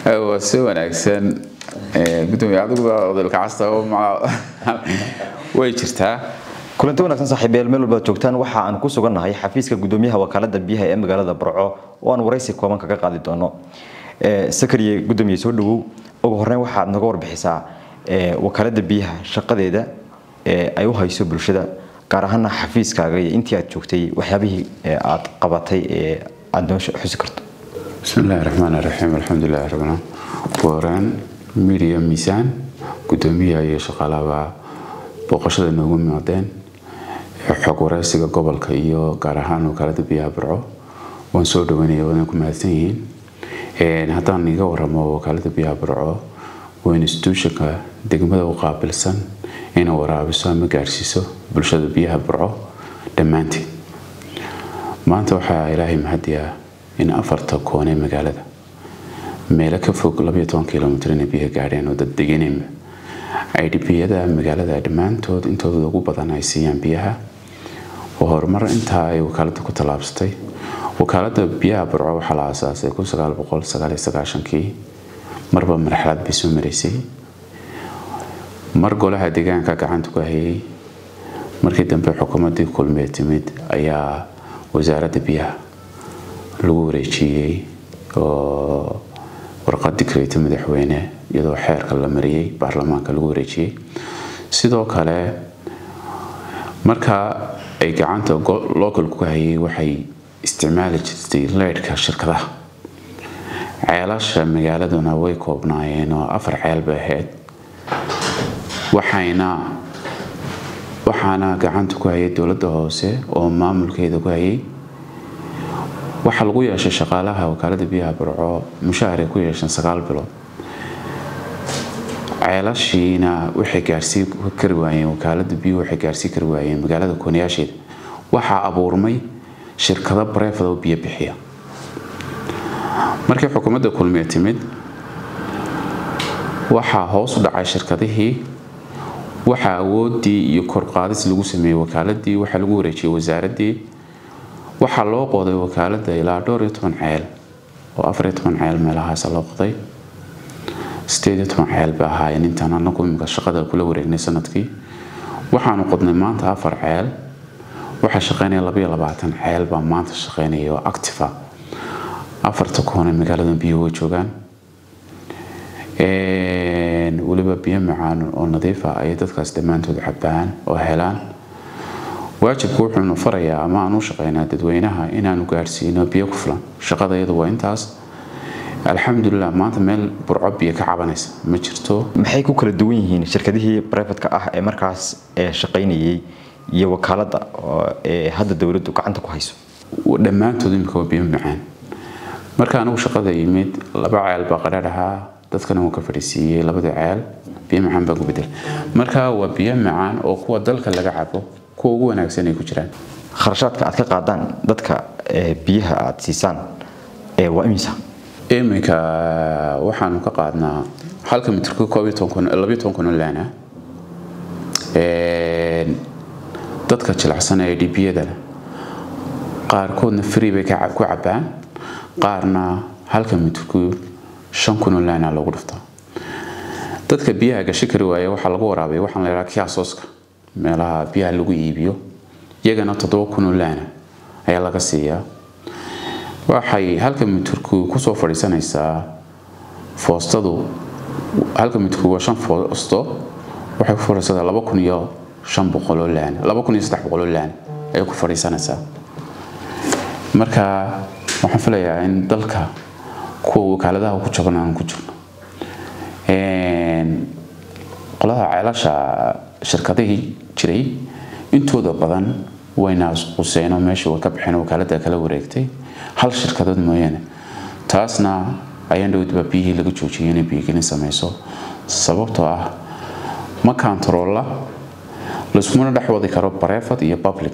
waa si wanaagsan gudoomiye adiguba odolka casta way jirtaa kulanti wanaagsan saaxiibayaal meel walbaad joogtaan waxa aan ku sugannahay xafiiska gudoomiyaha wakaalada biyaha ee magaalada barco oo aan waraysi kooban kaga qaadi doono sakariye gudoomiye soo dhawow ugu horeyn waxaad naga warbixisaa wakaalada biyaha shaqadeeda ay u hayso bulshada gaar ahaana xafiiskaaga iyo intii aad joogtay waxyaabihii aad qabatay ee aad noo xusi karto bismi illaahi raxmaan raxiim alxamdulilahi rabna waraan midiya miisaan gudoomiyaha iyo shaqaalaba booqashada noogu mimaadeen xog wareysiga gobolka iyo gaar ahaan wakaalada biyaha barco waan soo dhaweynaya wadan ku mahadsan yihiin haddaan iga waramo wakaalada biyaha barco waa instituutionka degmada u qaabilsan inay waraabiso ama gaarsiiso bulshada biyaha barco dhammaanteed maanta waxaa ilaahay mahadiya in afarta koone magaalada meelo ka fog kilomitr inay biyaha gaadheen oo dad deganeenba idbiyada magaalada dhammaantood intooda ugu badan ay siiyaan biyaha oo horumar intaa ay wakaalada ku tallaabsatay wakaalada biyaha barco waxaa la aasaasay kii marba marxalad bay soo maraysay mar golaha deegaanka gacanta ku hayay markii dambe xukuumadii kulmee timid ayaa wasaaradda biyaha lagu wareejiyey oo warqad dikreyta madaxweyne iyadoo xeerka la mariyey baarlamaanka lagu wareejiyey sidoo kale markaa ay gacanta localku hayay waxay isticmaali jirtay leydhka shirkadaha ceelasha magaaladuna way koobnaayeen oo afar ceel bay ahayd waxayna waxaana gacanta ku hayay dowladda hoose oo maamulkeeda ku hayay waxaa lagu yeeshay shaqaalaha wakaalada biyaha barco mushahar ay ku yeesheen sagaal bilood ceelashiina waxay gaarsii kari waayeen wakaalada biyuhu waxay gaarsii kari waayeen magaalada koonayaasheeda waxaa abuurmay shirkado bareefad oo biyo bixiya markii xukuumadda kulmiye timid waxaa hoos u dhacay shirkadihii waxaa awoodii iyo korqaadis lagu sameeyey wakaaladii waxaa lagu wareejiyey wasaaradii waxaa loo qoday wakaalada ilaa dhowr iyo toban ceel oo afariyo toban ceel meelahaas loo qoday sideed iyo toban ceel bay ahaayeen intaan anagu imika shaqada kula wareegnay sanadkii waxaanu qodnay maanta afar ceel waxaa shaqeynaya labaiyo labaatan ceel baa maanta shaqeynaya oo activa afarta koone magaalada biyo way joogaan weliba biyo macaan oo nadiifa ayay dadkaas dhammaantood cabaan oo helaan waajibku wuxuunu farayaa ama aan u shaqeynaa dadweynaha inaanu gaadhsiino biyo ku filan shaqada iyadu waa intaas alxamdulilah maanta meel burco biyo ka cabanaysa ma jirto maxay ku kala duwan yihiin shirkadihii brivatka ah ee markaas shaqaynayay iyo wakaalada ee hadda dowladdu gacanta ku hayso dhammaantood imika waa biyo macaan marka anigu shaqada yimid laba ceel baa qadhaar ahaa dadkana wuu ka fadhiisiiyey labada ceel biyo macaan baa ku bedel marka waa biyo macaan oo kuwa dalka laga cabo kuwa ugu wanaagsan ay ku jiraan kharashaadka aad ka qaadaan dadka biyaha aad siisaan waa imisa iminka waxaanu ka qaadnaa halka mitirka labiyo toban kun oo laana dadka jilicsan ee dhibiyadana qaarkoodna free bay ku cabaan qaarna halka mitirku shan kun oo laana lagu dhiftaa dadka biyaha gashi kari waaya waxaa lagu waraabay waxaan la yidhaha kiasooska meelaha biyaha lagu iibiyo iyagana toddoba kun oo laana ayaa laga siiyaa waxay halka mitirku kusoo fadhiisanaysaa foostadu halka mitirku waa shan foosto waxay ku fadhiisataa laba kun iyo shan boqol oo laana laba kun iyo saddex boqol oo laana ayay ku fadhiisanaysaa marka waxaan filayaa in dalka kuwa wakaaladaha ku jaban aan ku jirno qolada ceelasha shirkadihii jiray intooda badan wayna quseeno meesha way ka baxeen wakaalada kala wareegtay hal shirkadood mooyaane taasna ayaan dhowdba biyihii laga joojiyay inay biyogelin samayso sababtoo ah ma kantaroolla laiskumana dhex wadi karo bareefad iyo public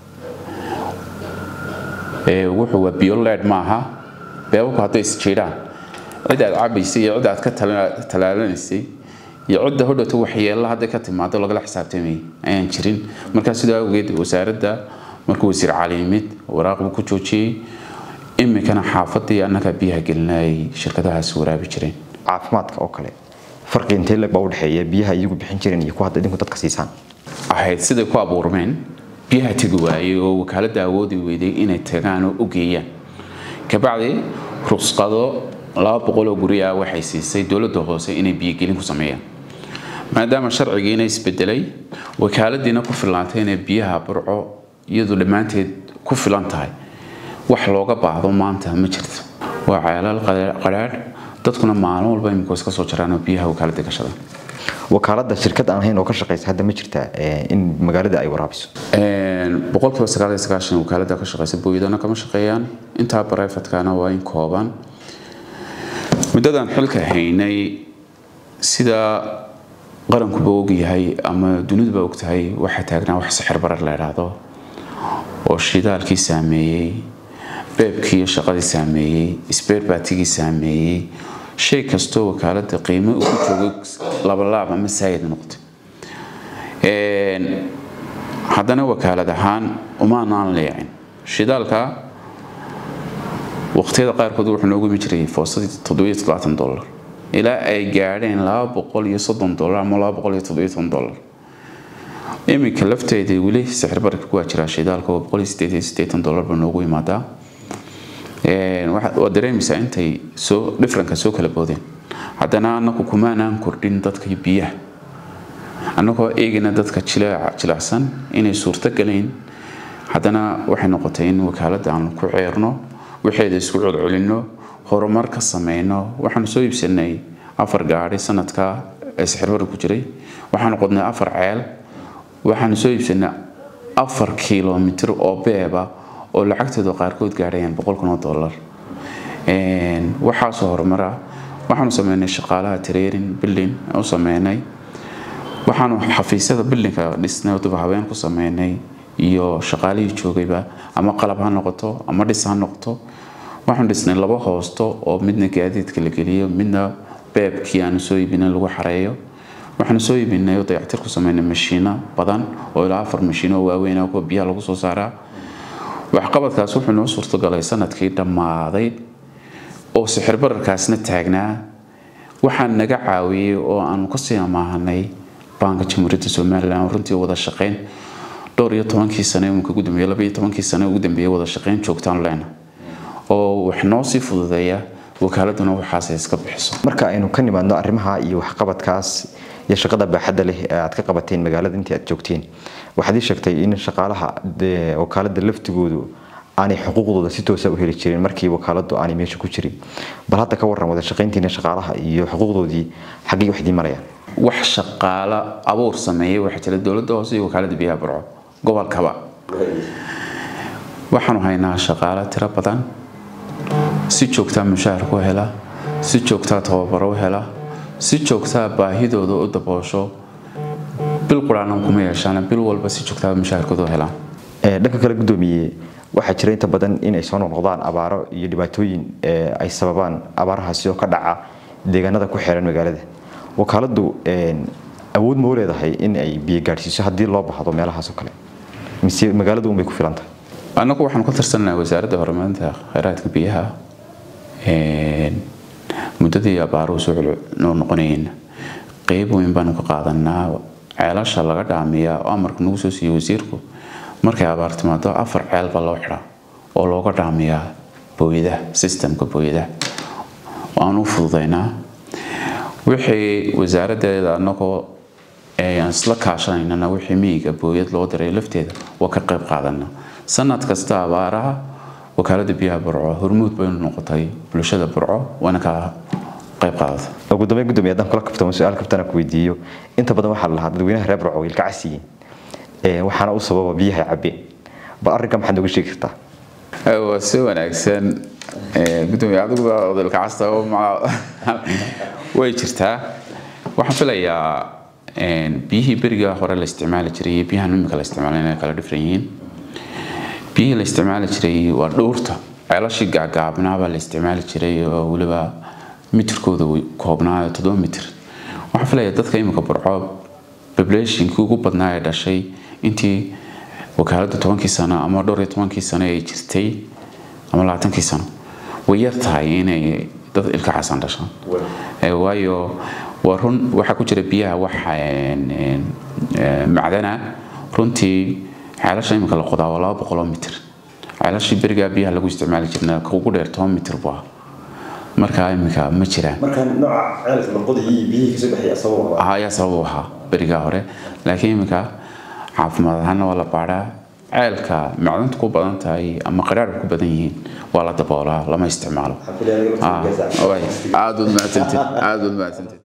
wuxuu waa biyo leed maaha beebabku hadday isjiidhaan cid aad cabaysay iyo cid aad ka talaalanaysay iyo cidda hodhowta waxyeella hadday ka timaado lagala xisaabtamay ayaan jirin markaa sidoo awgeed wasaaradda markuu wasiir cali yimid waraaq buu ku joojiyey iminkana xaafadii annagaa biyaha gelinay shirkadahaas waraabi jireen caafimaadka oo kale farqi intee leg baa u dhexeeya biyaha iyagu bixin jireen iyo kuwa hadda idinku dadka siisaan ahayd siday ku abuurmeen biyaha tegi waayey oo wakaaladda awoodi weyday inay tagaan oo u geeyaan kabacdi rusqado laba boqoloo guri ah waxay siisay dowladda hoose inay biyogelin ku sameeyaan maadaama sharcigiina isbedelay wakaaladiina ku filaantay inay biyaha burco iyadu dhammaanteed ku filan tahay wax looga baahdo maanta ma jirto waa ceelal qadhaadh dadkuna maalin walba imika iska soo jaraan oo biyaha wakaaladda gashada wakaaladda shirkad aan ahayn oo ka shaqeysa hadda ma jirtaa in magaalada ay waraabiso boqolkiiba sagaal iyo sagaashan wakaaladda ka shaqeysa booyadana kama shaqeeyaan intaa barayfatkana waa in kooban muddadan xilka haynay sida qarankuba ogyahay ama duniduba ogtahay waxaa taagnaa wax sixir barar la idhaahdo oo shidaalkii saameeyey beebkii iyo shaqadii saameeyey isbeerbaatigii saameeyey shay kastoo wakaaladda qiimo ugu joogay labalaab ama saayid noqotay haddana wakaalad ahaan umaanaan leecin shidaalka waqtiyada qaarkood wuxuu noogu imi jiray foosadii toddobiyo toddobaatan dollar ilaa ay gaadheen laba boqol iyo soddon dollar ama laba boqol iyo toddobiyo toban dollar iminka lafteeda weli sixir bararka ku waa jiraa shidaalka oo boqol iyo siddeed iyo siddeetan dollar baa noogu imaadaa waad dareemaysaa intay soo dhifranka soo kala boodeen haddana annagu kumaanaan kordhin dadka biyaha annagoo eegayna dadka jilicsan inay suurto galayn haddana waxay noqotay in wakaaladda aan ku ceerno waxeeda isku celcelinno horumar ka sameyno waxaanu soo iibsanay afar gaadhi sanadka ee sixirbarka ku jiray waxaanu qodnay afar ceel waxaanu soo iibsanay afar kilomitir oo beeba oo lacagtooda qaarkood gaadhayaan boqol kun oo dollar waxaasoo horumara waxaanu sameynay shaqaalaha training building u sameynay waxaanu xafiisyada buildingka dhisnay oo dib habeen ku sameynay iyo shaqaalihii joogayba ama qalab ha noqoto ama dhis ha noqoto waxaanu dhisnay laba hoosto oo midna gaadiidka la geliyo midna beebkii aanu soo iibinay lagu xareeyo waxaanu soo iibinay oo dayactir ku sameynay mashiino badan oo ilaa afar mashiino oo waaweyn ah kuwa biyaha lagu soo saaraa waxqabadkaas wuxuu noo suurtogalay sanadkii dhammaaday oo sixir bararkaasna taagnaa waxaan naga caawiyey oo aanu kasii amaahanay baanka jamhuuriyadda somalilan runtii wada shaqeyn dhowr iyo tobankii sane iminka ugu dambeeyey laba iyo tobankii sane ugu dambeeyey wada shaqeyn joogtaan leena oo wax noo sii fududeeya wakaaladuna waxaas iska bixiso marka aynu ka nimaadno arrimaha iyo waxqabadkaas iyo shaqada baaxadda leh ee aad ka qabateen magaalada intii aad joogteen waxaad ii sheegtay in shaqaalaha wakaaladda laftigoodu aanay xuquuqdooda si toosa u heli jirin markii wakaaladdu aanay meesha ku jirin bal hadda ka warran wada shaqayntiina shaqaalaha iyo xuquuqdoodii xaggii wax idiin marayaan wax shaqaalo abuur sameeyey waxaa jira dowladda hoose iyo wakaaladda biyaha burco gobolkaba waxaanu haynaa shaqaalo tiro badan si joogtaa mushaahar ku hela si joogtaa tababaro u hela si joogtaa baahidooda u daboosho bil quraanan kuma yeeshaan bil walba si joogtaa mushaharkooda u helaan dhanka kale gudoomiye waxaa jira inta badan in ay soo noqnoqdaan abaaro iyo dhibaatooyin ay sababaan abaarahaasi oo ka dhaca deegaanada ku xeeran magaalada wakaaladdu awood ma u leedahay in ay biyo gaadhsiiso haddii loo baahdo meelahaas oo kale mise magaaladu unbay ku filan tahay annagu waxaanu ka tirsannahay wasaaradda horumarinta kheyraadka biyaha muddadii abaaruhu soo noo noqonayeen qeyb weyn baanu ka qaadanaa ceelasha laga dhaamiyaa oo amarka nagu soo siiyey wasiirku markay abaar timaado afar ceel baa loo xidhaa oo looga dhaamiyaa booyadaha sistemka booyadaha waanu fududaynaa wixii wasaaraddeeda annagoo isla kaashanaynana wixii miyiga booyad loo diray lafteeda waa ka qayb qaadana sanad kasta abaaraha wakaaladda biyaha burco hormuud baynu noqotay bulshada burco waana ka qayb qaadata ugu dambeyn gudoomiye haddaan kula kaftamo su-aal kaftana ku weydiiyo inta badan waxaa la lahaa dadweynaha reer burco wiilka casiyin waxaana u sababa biyaha cabbeen bal arrinka maxaad nooga sheegi kartaa waa si wanaagsan gudoomiye adiguba odolka casta way jirtaa waxaan filayaa biyihii beriga hore la isticmaali jiray iyo biyahan imika la isticmaalay inay kala dhifran yihiin biyihii la isticmaali jiray waa dhowrta ceelashii gaagaabnaabaa la isticmaali jiray oo weliba mitirkooda koobnaa toddoba mitir waxaan filayaa dadka imika burco populationkii ugu badnaa ee dhashay intii wakaaladda tobankii sano ama dhowr iyo tobankii sano ay jirtay ama labaatankii sano way yar tahay inay dad ilka casan dhashaan waayo waa run waxaa ku jira biyaha waxa macdana runtii ceelasha imika la qodaa waa laba boqoloo mitir ceelashii berigaa biyaha lagu isticmaali jirna ka ugu dheer toban mitir buu ah markaa imika ma jiraan marka nooca ceelka la qodayay biyihii kasoo baxaya sabab ayaa sabab u ahaa berigaa hore laakiin imika caafimaad ahaana waa la baadhaa ceelka macdanta ku badan tahay ama qaraarka ku badan yihiin waa la daboolaa lama isticmaalo aad ud mahadsanted aad ud mahadsanted